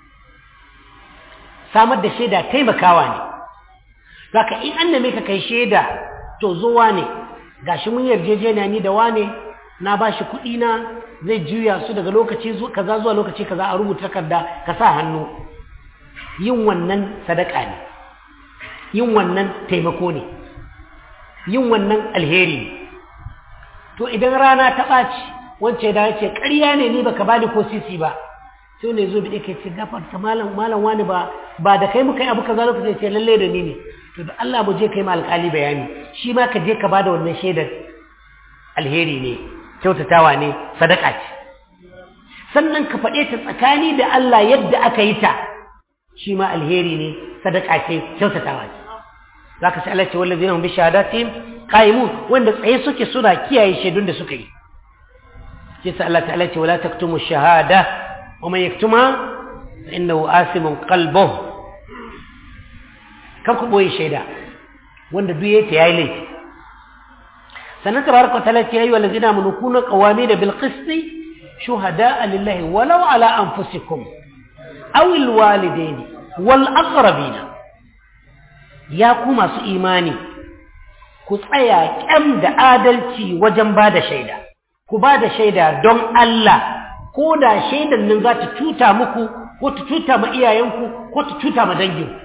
samar da shaida taimakawa ne zaka in an neme ka kai shaida to zo wane gashi mun yarjejeniya ni da wane na ba shi kuɗi na zai juya su daga lokaci kaza zuwa lokaci kaza a rubuta takarda ka sa hannu yin wannan sadaka ne yin wannan taimako ne yin wannan alheri ne to idan rana ta ɓaci wance da ce ƙarya ne ni baka bani ko sisi ba sai ne zo bi ke ce gafarta malam malam wani ba ba da kai muka yi abu kaza lokaci ce lalle da ni ne to da Allah mu je kai ma alƙali bayani shi ma ka je ka bada wannan shaidar alheri ne kyautatawa ne sadaka ce sannan ka faɗe ta tsakani da Allah yadda aka yi ta shi ma alheri ne sadaka ce kyautatawa ce zaka sai Allah ce wallazina hum bi shahadatihim qa'imun wanda tsaye suke suna kiyaye shaidun da suka yi sai sai Allah ta'ala ce wala taktumu shahada wa man yaktuma fa innahu asimun qalbuhu kan ku boye shaida wanda duk yayi ta yayi laifi sannan tabaraka ta'ala ce ayyuhal ladzina amanu kunu qawamin bil qist shuhada'a lillahi walau ala anfusikum aw al walidaini wal aqrabina ya ku masu imani ku tsaya kyam da adalci wajen ba da shaida ku ba da shaida don Allah ko da shaidan nan za ta cuta muku ko ta cuta ma iyayenku ko ta cuta ma danginku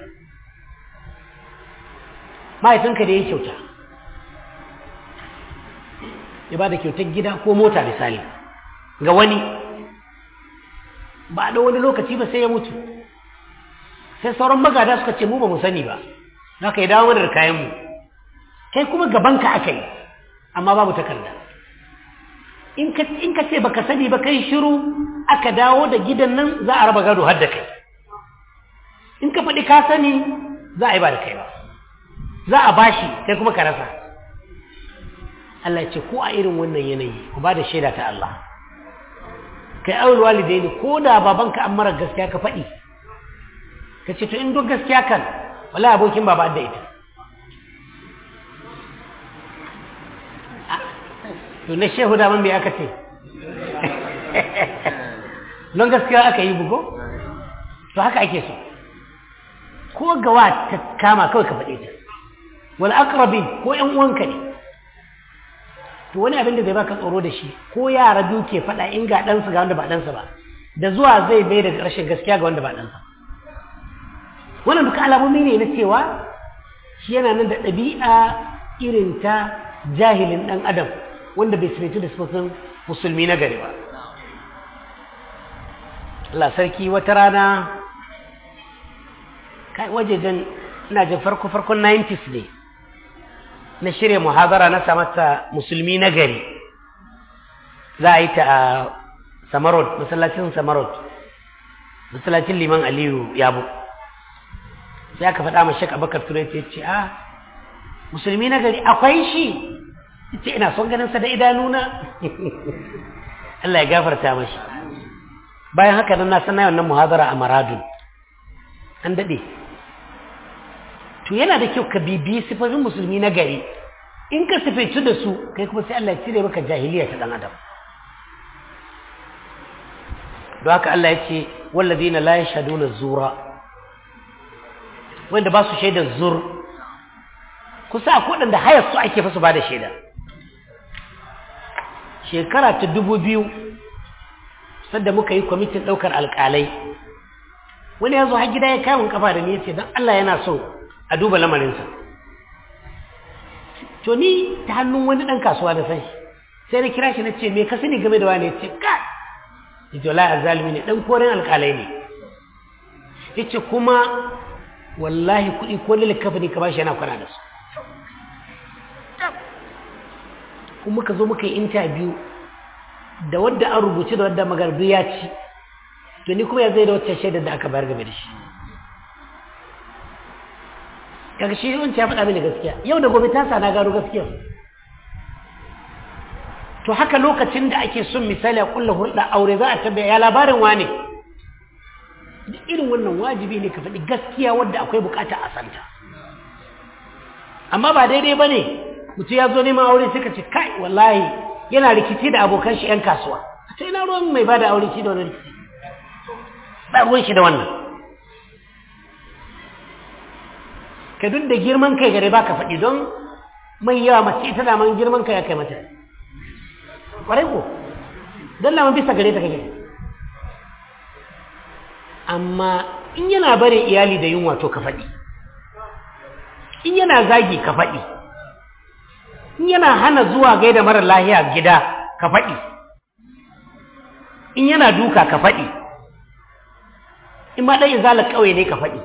mahaifinka da ya kyauta ya ba da kyautar gida ko mota misali ga wani ba da wani lokaci ba sai ya mutu sai sauran magada suka ce mu ba mu sani ba za ka yi dawo mana da kayanmu kai kuma gabanka aka yi amma babu takarda in ka ce baka sani ba kai shiru aka dawo da gidan nan za a raba gado har da kai in ka faɗi ka sani za a yi ba da kai ba za a bashi kai kuma ka rasa Allah ce ko a irin wannan yanayi ku ba da shaida ta Allah kai aul walidaini ko da babanka an mara gaskiya ka faɗi ka ce to in duk gaskiya kan wala abokin baba da ita to na shehu da man bai aka ce don gaskiya aka yi bugo to haka ake so ko gawa ta kama kawai ka faɗe ta wal aqrabi ko ƴan uwanka ne to wani abin da zai baka tsoro da shi ko yara biyu ke faɗa in ga ɗansu ga wanda ba ɗansa ba da zuwa zai bai da rashin gaskiya ga wanda ba ɗansa wannan duka alamomi ne na cewa shi yana nan da ɗabi'a irin ta jahilin ɗan adam wanda bai sirritu da sufafin musulmi na gari ba Allah sarki wata rana kai wajejen ina jin farko farkon 90s ne na shirya muhabara na samata musulmi na gari za a yi ta a samarot masallacin samarot masallacin liman aliyu yabo sai aka faɗa ma shek abakar turai ce ce a musulmi na gari akwai shi ce ina son ganinsa da idanuna Allah ya gafarta mashi bayan haka nan na sana wannan muhabara a maradun an daɗe to yana da kyau ka bibiyi sifofin musulmi na gari in ka sifaitu da su kai kuma sai Allah ya cire maka jahiliya ta dan adam don haka Allah ya ce walladina la yashhaduna zura wanda ba su shaidar zur kusa akwai wadanda hayar su ake fa su bada shaida shekara ta dubu biyu sadda muka yi kwamitin ɗaukar alƙalai wani ya zo har gida ya kamun kafa da ni ya ce don Allah yana so a duba lamarinsa to ni ta hannun wani ɗan kasuwa da san sai na kira shi na ce me ka sani game da wani ya ce ka ya ce wallahi azalimi ne ɗan koren alƙalai ne ya ce kuma wallahi kuɗi ko lalakafa ne ka ba shi yana kwana da su kuma muka zo muka yi interview da wadda an rubuce da wadda magardu ya ci to ni kuma ya zai da wacce shaidar da aka bayar game da shi kaga shi yawanci ya faɗa mini gaskiya yau da gobe ta sa na gano gaskiya to haka lokacin da ake son misali a kulla hulɗa aure za a tabbaya ya labarin wane duk irin wannan wajibi ne ka faɗi gaskiya wadda akwai bukata a santa amma ba daidai ba ne mutum ya zo neman aure suka ce kai wallahi yana rikici da abokan shi 'yan kasuwa a ce ina ruwan mai ba da aure shi da wani rikici ba ruwan shi da wannan ka duk da girman kai gare ba ka faɗi don mai yawa mace ita da man girman kai ya kai mata ƙwarai ko don laman bisa gare ta kake amma in yana barin iyali da yunwa to ka faɗi in yana zagi ka faɗi in yana hana zuwa gaida mara lahiya gida ka faɗi in yana duka ka faɗi in ma ɗan izalar ƙauye ne ka faɗi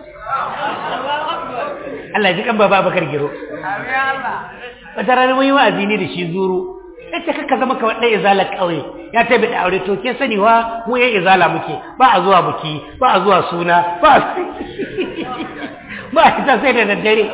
Allah ji kan baba bakar giro wata rana mun yi wa'azi ne da shi zuru ya ce kakka zama ka ɗan izalar ƙauye ya tabi da aure to ke sani wa mu yan izala muke ba a zuwa buki ba a zuwa suna ba a ba a fita sai da daddare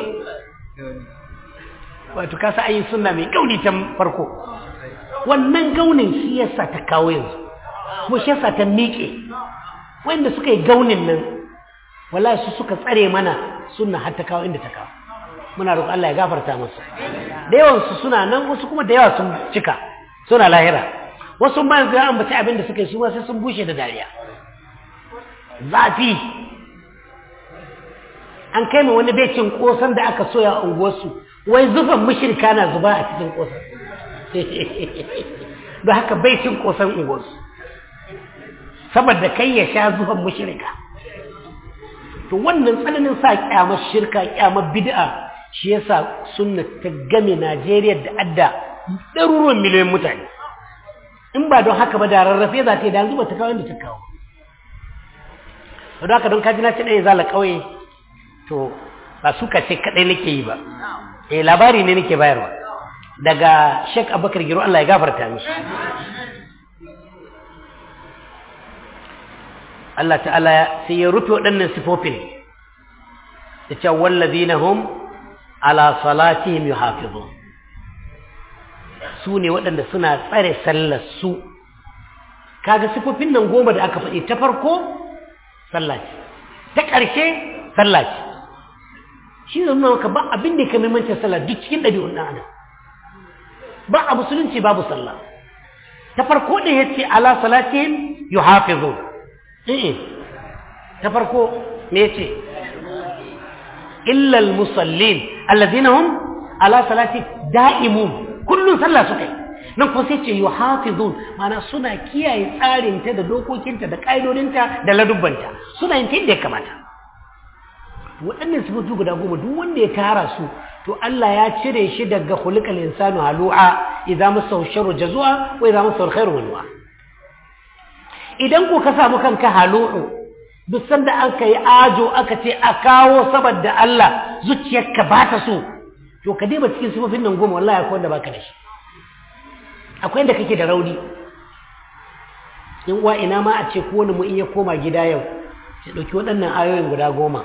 wato ka sa ayi sunna mai gauni ta farko wannan gaunin shi yasa ta kawo yanzu mu shi yasa ta miƙe wanda suka yi gaunin nan wallahi su suka tsare mana sunna har ta kawo inda ta kawo muna roƙon Allah ya gafarta musu da yawan su suna nan wasu kuma da yawa sun cika suna lahira wasu ma yanzu ya ambaci abin da suka yi su ma sai sun bushe da dariya zafi an kai mu wani becin kosan da aka soya a unguwarsu wai zufan mushrika na zuba a cikin kosan da haka bai cin kosan unguwarsu saboda kai ya sha zuwan mushrika to wannan tsananin sa kyamar shirka kyamar bid'a shi yasa sunna ta game Najeriya da adda ɗaruruwan miliyoyin mutane in ba don haka ba da rarrafe za ta yi da yanzu ba ta kawo inda ta kawo don haka don kaji na ce ɗaya zala ƙauye to ba su ce kaɗai nake yi ba eh labari ne nake bayarwa daga Sheikh Abubakar Giro Allah ya gafarta mishi Allah ta'ala sai ya rufe waɗannan sifofin da cewa wallazina hum ala salatihim yuhafizun su ne waɗanda suna tsare sallar su kaga sifofin nan goma da aka faɗi ta farko sallah ce ta ƙarshe sallah ce shi ne nuna maka ba abin da ya kamar mancin sallah duk cikin ɗabi'un ɗan adam ba a musulunci babu sallah ta farko ɗin ya ce ala salatihim yuhafizun eh ta farko me ya ce illa al-musallin alladhina hum ala salati da'imun kullun sallah suka yi nan ko sai ce yuhafizun mana suna kiyaye tsarinta da dokokinta da ƙa'idodinta da ladubbanta suna yin ta yadda ya kamata waɗannan sifofi guda goma duk wanda ya tara su to Allah ya cire shi daga khuliqal insanu halu'a idza masahu sharru jazua wa idza masahu alkhairu manua idan ko ka samu kanka halu'u duk sanda an kai ajo aka ce a kawo saboda Allah zuciyarka ba ta so to ka diba cikin sifofin nan goma wallahi akwai wanda baka da shi akwai inda kake da rauni in uwa ina ma a ce ko wani mu in ya koma gida yau ya dauki waɗannan ayoyin guda goma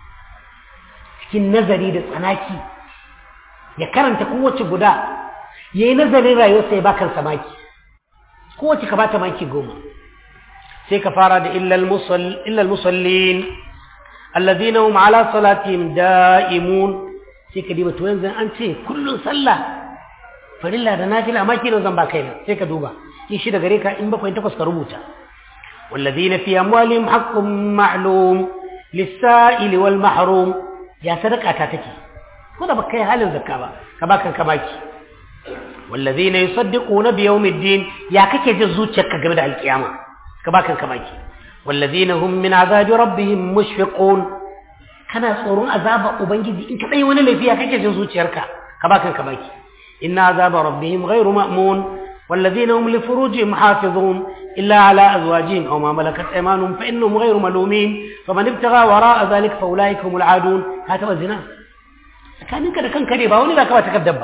cikin nazari da tsanaki ya karanta kowace guda ya yi nazarin rayuwarsa ya bakan samaki kowace ka bata maki goma sai ka fara da illal musallin alladhina hum ala salatihim da'imun sai ka diba to yanzu an ce kullun sallah farilla da nafila ma kilo zan ba kai na sai ka duba in shi da gare ka in bakwai takwas ka rubuta والذين في أموالهم حق معلوم للسائل والمحروم يا صدقة تاتكي كذا بكي حال الزكاة كباكا كباكي والذين يصدقون بيوم الدين يا كيكي جزوتك قبل القيامة كباكا كباكي والذين هم من عذاب ربهم مشفقون kana tsoron azaba ubangiji in ka dai wani laifi ya kake jin zuciyarka ka bakan ka baki inna azaba rabbihim ghayru ma'mun والذين هم لفروجهم حافظون إلا على أزواجهم أو ما ملكت أيمانهم فإنهم غير ملومين فمن ابتغى وراء ذلك فأولئك هم العادون هذا الزنا كان إنك كان كريبا ولي ذاك ما تكذب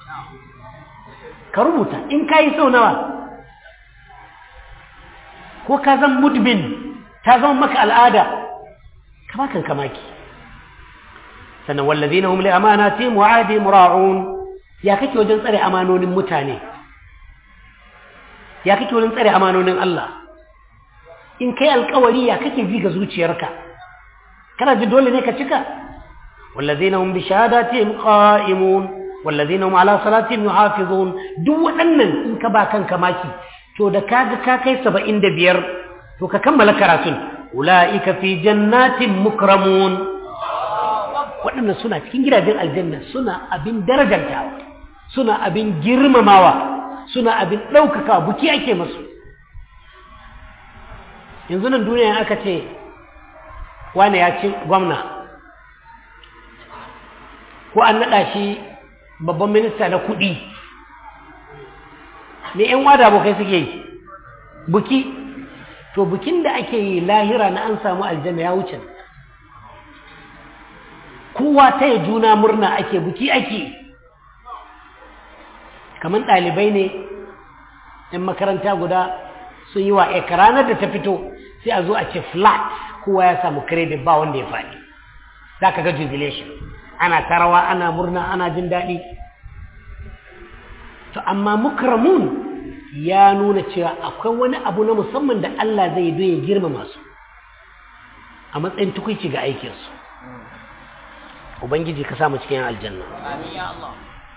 كربوتا إن كاي سو نوا ko ka zan mudbin ta zama maka al'ada kama kan kamaki sannan wallazina hum li amanatihim wa ahdihim ra'un ya kake wajen tsare amanonin mutane ya kake wurin tsare amanonin Allah in kai alkawari ya kake ji ga zuciyarka kana ji dole ne ka cika wallazina hum bi shahadatihim qa'imun wallazina hum ala salatihim yuhafizun duk waɗannan in ka ba kanka maki to da kaga ka kai 75 to ka kammala karatun ulaika fi jannatin mukramun waɗannan suna cikin gidajen aljanna suna abin darajantawa suna abin girmamawa suna abin ɗaukaka buki ake masu yanzu nan duniya aka ce wane ya ci gwamna ko an naɗa shi babban minista na kuɗi me ‘yan wada abokai suke yi buki to bukin da ake yi lahira na an samu aljanna ya wuce kowa ta yi juna murna ake buki ake yi kamar ɗalibai ne ‘yan makaranta guda sun yi wa eka ranar da ta fito sai a zo a ce flat kowa ya samu credit ba wanda ya faɗi za ka ga jubilation ana tarawa ana murna ana jin daɗi to amma mukramun ya nuna cewa akwai wani abu na musamman da Allah zai yi ya girmama su a matsayin tukuici ga aikinsu ubangiji ka samu cikin aljanna Amin ya Allah.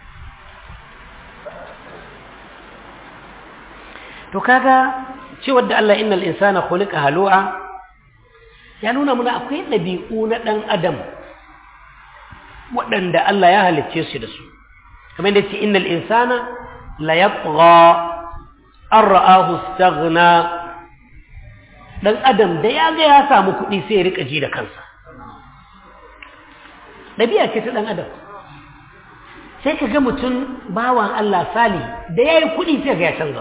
to kaga cewar da Allah innal insana khuliqa halu'a ya nuna muna akwai ɗabi'u na ɗan adam waɗanda Allah ya halicce su da su kamar da ce innal insana la yatgha an ra'ahu istaghna dan adam da ya ga ya samu kuɗi sai ya rika ji da kansa ɗabi'a ce ta ɗan adam sai ka ga mutum bawan Allah sali da ya yi kuɗi sai ga ya canza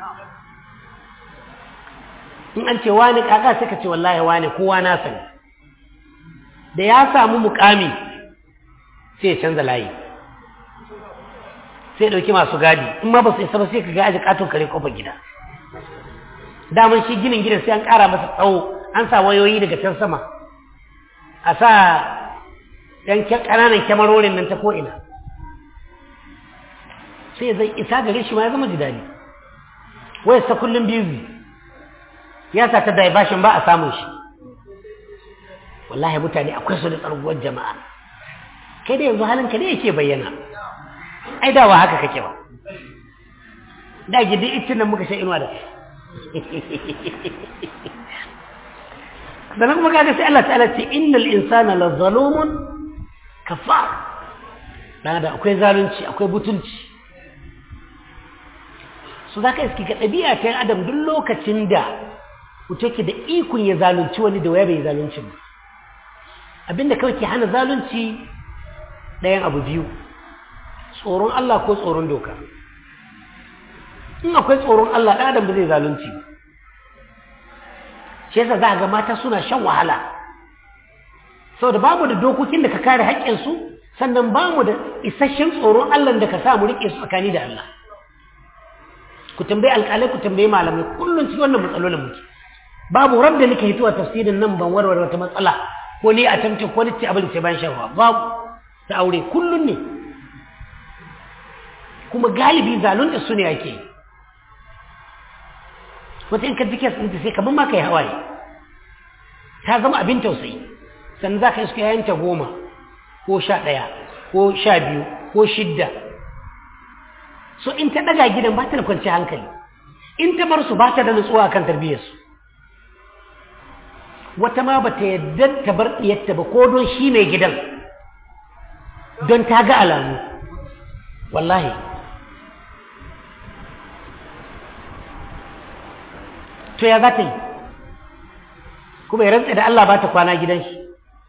in an ce wani kaka sai ka ce wallahi wani kowa na sani da ya samu mukami sai ya canza layi sai ɗauki masu gadi in ma ba su isa ba sai ka ga aji katon kare kofar gida daman shi ginin gidan sai an ƙara masa tsawo an sa wayoyi daga can sama a sa ɗan ƙananan kyamarorin nan ta ko'ina sai zai isa gare shi ma ya zama jidali wai sa kullum biyu ya sa ta daibashin ba a samun shi wallahi mutane akwai su da tsarguwar jama'a kai da yanzu halinka ne yake bayyana ai dawa haka kake ba da gidi itin nan muka sha inuwa da sannan kuma kaga sai Allah ta'ala ce innal insana la zalumun kafar dan da akwai zalunci akwai butunci su zaka iski ga dabi'a ta adam duk lokacin da mutum ke da ikon ya zalunci wani da waya bai zalunci ba abinda kawai ke hana zalunci ɗayan abu biyu tsoron Allah ko tsoron doka in akwai tsoron Allah ɗan adam ba zai zalunci ba shi yasa za ga mata suna shan wahala saboda babu da dokokin da ka kare haƙƙinsu sannan ba mu da isasshen tsoron Allah da ka sa mu riƙe su tsakani da Allah ku tambayi alƙalai ku tambayi malamai kullum cikin wannan matsalolin muke babu rabda nika hituwa tafsirin nan ban warware wata matsala ko ni a tamtin ko ni ce abin ce ban shan babu ta aure kullum ne kuma galibi zalunta su ne ake wata in ka ji kes ɗinta sai kamar ma ka yi hawaye ta zama abin tausayi sannan za ka iska yayanta goma ko sha ɗaya ko sha biyu ko shidda so in ta ɗaga gidan ba ta da kwanci hankali in ta bar su ba ta da nutsuwa kan tarbiyyarsu wata ma ba ta yadda ta bar ɗiyarta ba ko don shi mai gidan don ta ga alamu wallahi to ya za ta yi kuma ya rantsa da Allah ba ta kwana gidan shi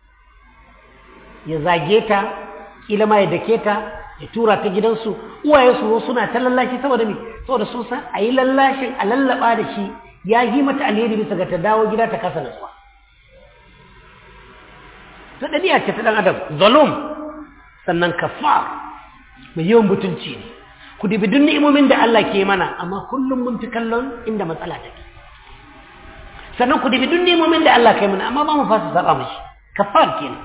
ya zage ta kila ma ya dake ta ya tura ta gidansu uwaye su suna ta lallashi saboda me saboda sun san a yi lallashin a lallaba da shi ya yi mata alheri bisa ga ta dawo gida ta kasa nasuwa ta ɗabi'a ce ta ɗan adam zalum sannan kafar mai yawan butunci ne ku dubi duk ni'imomin da Allah ke mana amma kullum mun fi kallon inda matsala take sannan ku dubi duk ni'imomin da Allah ke mana amma ba mu fasa saba mashi kafar kenan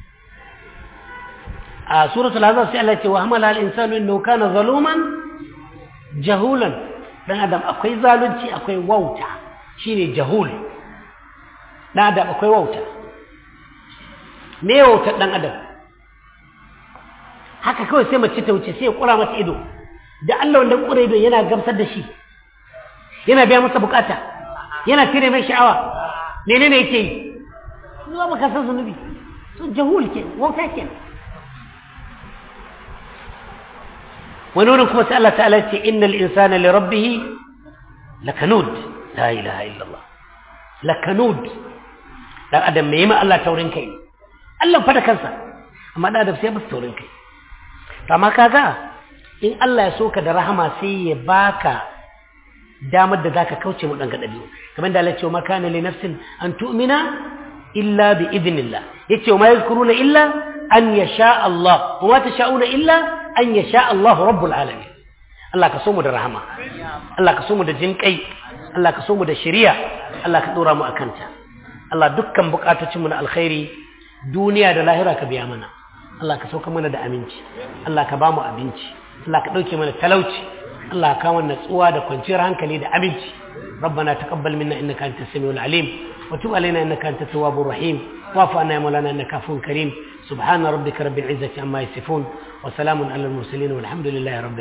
a suratul azab sai Allah ya ce wa hamala al insanu innahu kana zaluman jahulan dan adam akwai zalunci akwai wauta shine jahul dan adam akwai wauta me wautar dan adam haka kawai sai mace ta wuce sai ya kura mata ido da Allah wanda kura ido yana gamsar da shi yana biya masa bukata yana cire mai sha'awa menene yake yi zuwa baka san zunubi to jahul ke wauta ke wani wurin kuma sai Allah ta'ala ce innal insana li rabbih lakanud la ilaha illallah lakanud dan adam me ma Allah taurin kai Allah fa da kansa amma dan adam sai ba taurin kai amma kaga in Allah ya soka da rahama sai ya baka damar da zaka kauce mu dan gadabi kamar da Allah ya ce ma kana li nafsin an tu'mina illa bi idnillah yace ma yazkuruna illa an yasha Allah wa ma tasha'una illa an yasha Allah rabbul alamin Allah ka so mu da rahama Allah ka so mu da jinkai Allah ka so mu da shari'a Allah ka dora mu akanta Allah dukkan bukatocinmu na alkhairi duniya da lahira ka biya mana Allah ka sauka mana da aminci Allah ka ba mu abinci Allah ka ɗauke mana talauci Allah ka mana natsuwa da kwanciyar hankali da aminci ربنا تقبل منا انك انت السميع العليم وتب علينا انك انت التواب الرحيم واعف عنا يا مولانا انك عفو كريم سبحان ربك رب العزه عما يصفون وسلام على المرسلين والحمد لله رب